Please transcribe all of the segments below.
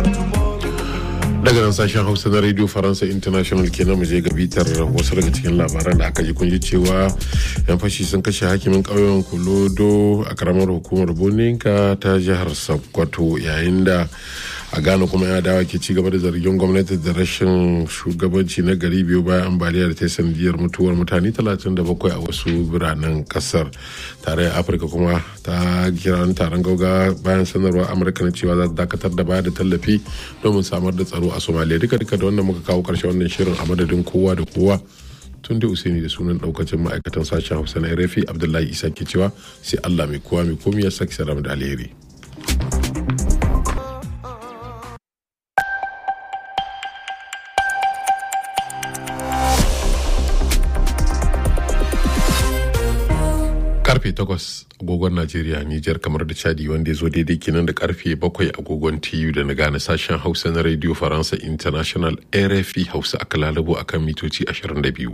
daga nan sashen hausa na radio faransa international kenan mu je ga bitar wasu daga cikin labaran da aka ji kun ji cewa yan fashi sun kashe hakimin ƙauyen kulodo a karamar hukumar boninka ta jihar sokoto yayin da a ghana kuma ya dawa ke ci gaba da zargin gwamnati da rashin shugabanci na gari biyu bayan ambaliya da ta yi sanadiyar mutuwar mutane 37 a wasu biranen kasar tarayyar afirka kuma ta kira taron gauga bayan sanarwar amurka na cewa za ta dakatar da bayar da tallafi domin samar da tsaro a somalia duka duka da wannan muka kawo karshe wannan shirin a madadin kowa da kowa tun da usaini da sunan daukacin ma'aikatan sashen hausa na rafi abdullahi isa ke cewa sai allah mai kowa mai komi ya saki saram da alheri karfe 8 agogon Najeriya, Nijar kamar da Chadi wanda ya zo daidai kenan da karfe 7 agogon TU da na gane sashen Hausa na Radio Faransa International RFI Hausa aka lalabo akan mitoci 22.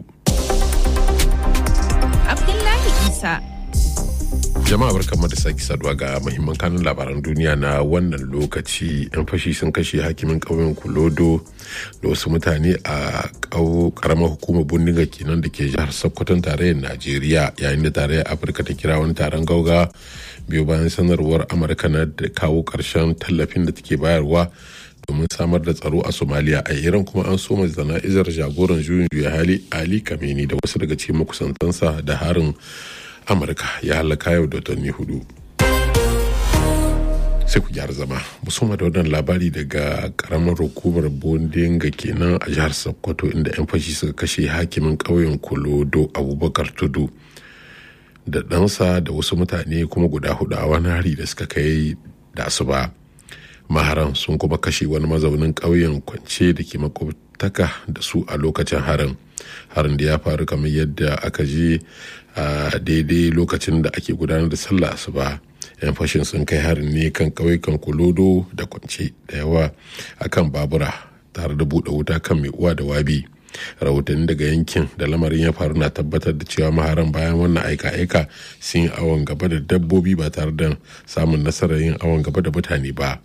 Abdullahi Isa. Jama'a barkanmu da sake saduwa ga mahimman kanun labaran duniya na wannan lokaci. 'Yan fashi sun kashe hakimin ƙauyen Kulodo da wasu mutane a karamar hukumar bindiga kenan da ke jihar Sokoton tarayyar Najeriya yayin da tarayyar Afirka ta kira wani taron gauga biyu bayan sanarwar Amurka na da kawo ƙarshen tallafin da take bayarwa domin samar da tsaro a Somalia a Iran kuma an soma zana'izar jagoran juyin juya hali Ali Kameni da wasu daga cikin makusantansa da harin amurka ya halaka yau da watanni hudu sai ku gyara zama musamman da wannan labari daga karamar hukumar bondinga kenan a jihar sokoto inda 'yan fashi suka kashe hakimin ƙauyen kolodo abubakar tudu da ɗansa da wasu mutane kuma guda hudu a wani hari da suka kai da asuba maharan sun kuma kashe wani mazaunin ƙauyen kwance da ke makwabtaka da su a lokacin harin harin da ya faru kamar yadda aka je a daidai lokacin da ake gudanar da sallah asuba yan fashin sun kai harin ne kan ƙauyukan kulodo da kwance da yawa akan babura tare da buɗe wuta kan mai uwa da wabi rahotanni daga yankin da lamarin ya faru na tabbatar da cewa maharan bayan wannan aika-aika sun yi awon gaba da dabbobi ba tare da samun nasarar yin awon gaba da mutane ba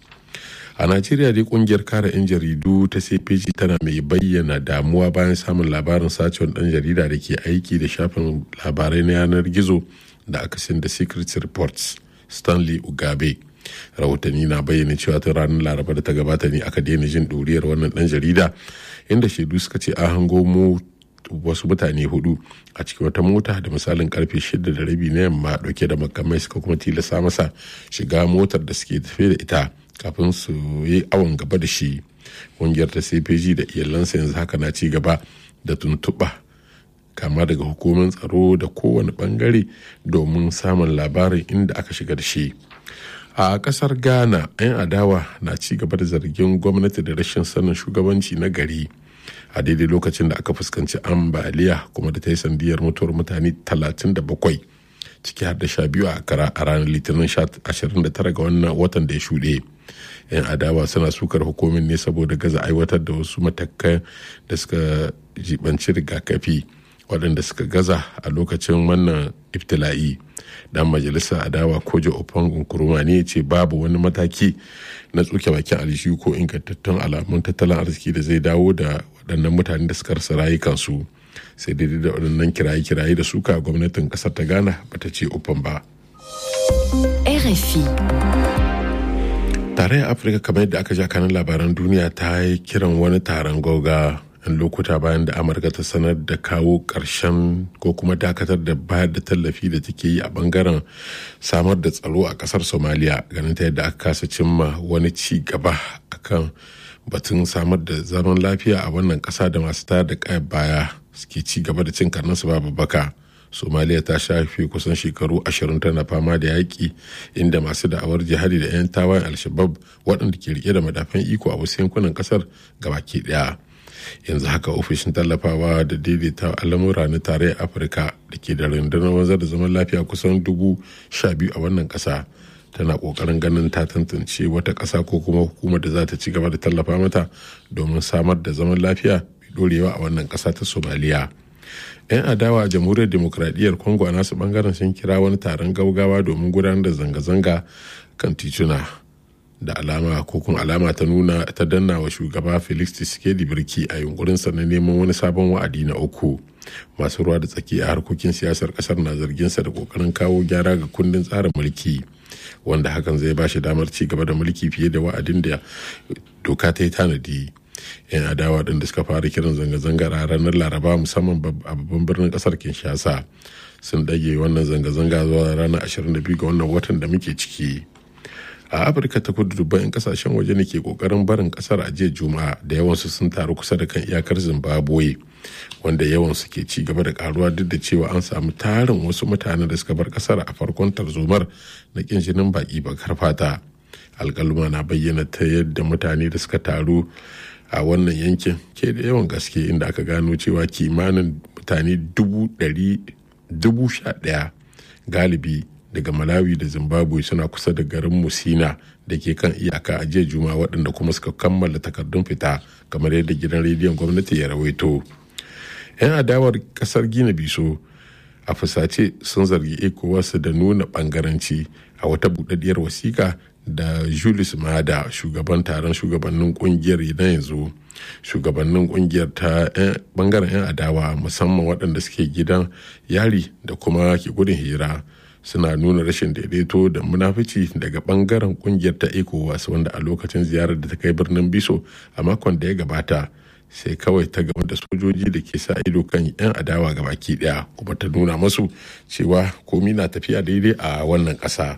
a najeriya dai kungiyar kare 'yan jaridu ta cpg tana mai bayyana damuwa bayan samun labarin sacewar dan jarida da ke aiki da shafin labarai na yanar gizo da aka sin da secret reports stanley ugabe rahotanni na bayyana cewa tun ranar laraba da ta gabata ne aka daina jin ɗuriyar wannan dan jarida inda shaidu suka ce an hango mu wasu mutane hudu a cikin wata mota da misalin karfe shida da rabi na yamma dauke da makamai suka kuma tilasta masa shiga motar da suke tafe da ita kafin su yi awon gaba da shi ƙungiyar ta cpg da iyalansa yanzu haka na ci gaba da tuntuɓa kama daga hukumar tsaro da kowane bangare domin samun labarin inda aka shiga da shi a kasar ghana 'yan adawa na ci gaba da zargin gwamnati da rashin sanin shugabanci na gari a daidai lokacin da aka fuskanci ambaliya kuma da ta yi sandiyar mutuwar mutane 37 ciki har da sha biyu a kara a ranar litinin 29 ga wannan watan da ya shuɗe yan adawa suna sukar hukumin ne saboda gaza aiwatar da wasu matakan da suka jibanci rigakafi waɗanda suka gaza a lokacin wannan iftila'i dan majalisar adawa kojo ofan nkuruma ne ce babu wani mataki na tsuke bakin aljihu ko ingantattun alamun tattalin arziki da zai dawo da waɗannan mutane da suka rasa rayukansu sai daidai da waɗannan kiraye-kiraye da suka gwamnatin ƙasar ta ghana bata ce ofan ba RFI. tarayyar afirka kamar yadda aka ja kanin labaran duniya ta yi kiran wani taron goga yan lokuta bayan da amurka ta sanar da kawo ƙarshen ko kuma dakatar da bayar da tallafi da take yi a bangaren samar da tsaro a ƙasar somaliya ganin ta yadda aka kasa cimma wani ci gaba akan batun samar da zaman lafiya a wannan ƙasa da masu tayar da kayan baya suke ci gaba da cin karnansu babu baka somaliya ta shafe kusan shekaru ashirin tana fama da yaƙi inda masu da'awar jihadi da 'yan tawayen alshabab waɗanda ke rike da madafan iko a wasu yankunan ƙasar gabaki ɗaya yanzu haka ofishin tallafawa da daidaita al'amura na tarayyar afirka da ke da rundunar wanzar da zaman lafiya kusan dubu sha biyu a wannan ƙasa tana ƙoƙarin ganin ta tantance wata ƙasa ko kuma hukumar da za ta ci gaba da tallafa mata domin samar da zaman lafiya mai ɗorewa a wannan ƙasa ta somaliya 'yan adawa a jamhuriyar demokradiyyar congo a nasu bangaren sun kira wani taron gaugawa domin gudanar da zanga-zanga kan tituna da alama ko kuma alama ta nuna ta danna wa shugaba felix tshisekedi birki a yunkurinsa na neman wani sabon wa'adi na uku masu ruwa da tsaki a harkokin siyasar kasar na zarginsa da kokarin kawo gyara ga kundin tsarin mulki wanda hakan zai ba shi damar ci gaba da mulki fiye da wa'adin da doka ta yi tanadi yan adawa ɗin da suka fara kiran zanga-zangar a ranar laraba musamman a babban birnin kasar kinshasa sun dage wannan zanga-zanga zuwa ranar 22 ga wannan watan da muke ciki a afirka ta kudu dubban 'yan kasashen waje ne ke kokarin barin kasar a jiya juma'a da yawansu sun taru kusa da kan iyakar zimbabwe wanda yawansu ke ci gaba da karuwa duk da cewa an samu tarin wasu mutane da suka bar kasar a farkon tarzomar na kin jinin baki bakar fata alkaluma na bayyana ta yadda mutane da suka taru a wannan yankin ke da yawan gaske inda aka gano cewa kimanin mutane dubu sha ɗaya galibi daga malawi da zimbabwe suna kusa da garin musina da ke kan iyaka a jiya juma waɗanda kuma suka kammala takardun fita kamar yadda gidan rediyon gwamnati ya rawaito 'yan adawar kasar gina biso a fusace sun zargi ecowas da nuna bangaranci a wata budaddiyar wasiƙa da julius mada shugaban taron shugabannin kungiyar na yanzu shugabannin kungiyar ta bangaren 'yan adawa musamman waɗanda suke gidan yari da kuma ke gudun hira suna nuna rashin daidaito da munafici daga bangaren kungiyar ta ecowas wanda a lokacin ziyarar da ta kai birnin biso a makon da ya gabata sai kawai ta gama da sojoji da ke sa ido kan 'yan adawa ga baki daya kuma ta nuna masu cewa komi na tafiya daidai a wannan ƙasa.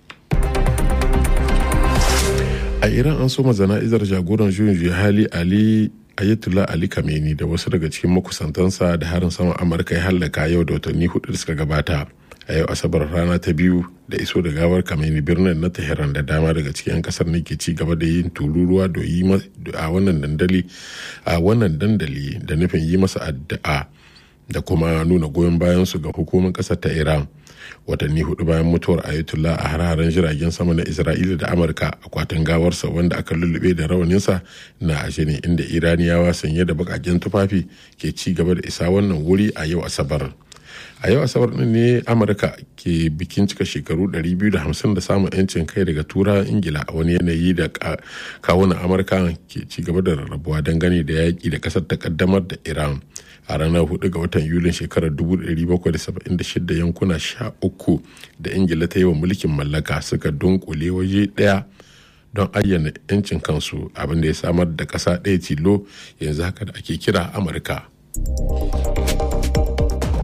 a iran an soma zana'izar jagoran juyin juya hali ali ayatollah ali kameni da wasu daga cikin makusantansa da harin saman amurka ya hallaka yau da watanni hudu da suka gabata a yau asabar rana ta biyu da iso da gawar kameni birnin na tehran da dama daga cikin 'yan kasar ne ke ci gaba da yin tururuwa da yi a wannan dandali a wannan dandali da nufin yi masa addu'a da kuma nuna goyon bayan su ga hukumar kasar ta iran watanni hudu bayan mutuwar ayatollah a har-haren jiragen sama na isra'ila da amurka akwatin gawarsa wanda aka lullube da rawaninsa na ashe ne inda iraniyawa sanye da bakaken tufafi ke ci gaba da isa wannan wuri a yau asabar a yau asabar din ne amurka ke bikin cika shekaru 250 da samun yancin kai daga tura ingila a wani yanayi da kawunan amurka ke ci gaba da rarrabuwa dangane da yaƙi da ƙasar ta kaddamar da iran a ranar 4 ga watan yulin shekarar 1776 yankuna 13 da ingila ta yi wa mulkin mallaka suka dunkule waje ɗaya don ayyana 'yancin kansu abinda ya samar da ƙasa ɗaya tilo yanzu haka da ake kira amurka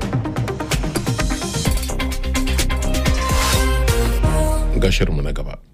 gashinmu na gaba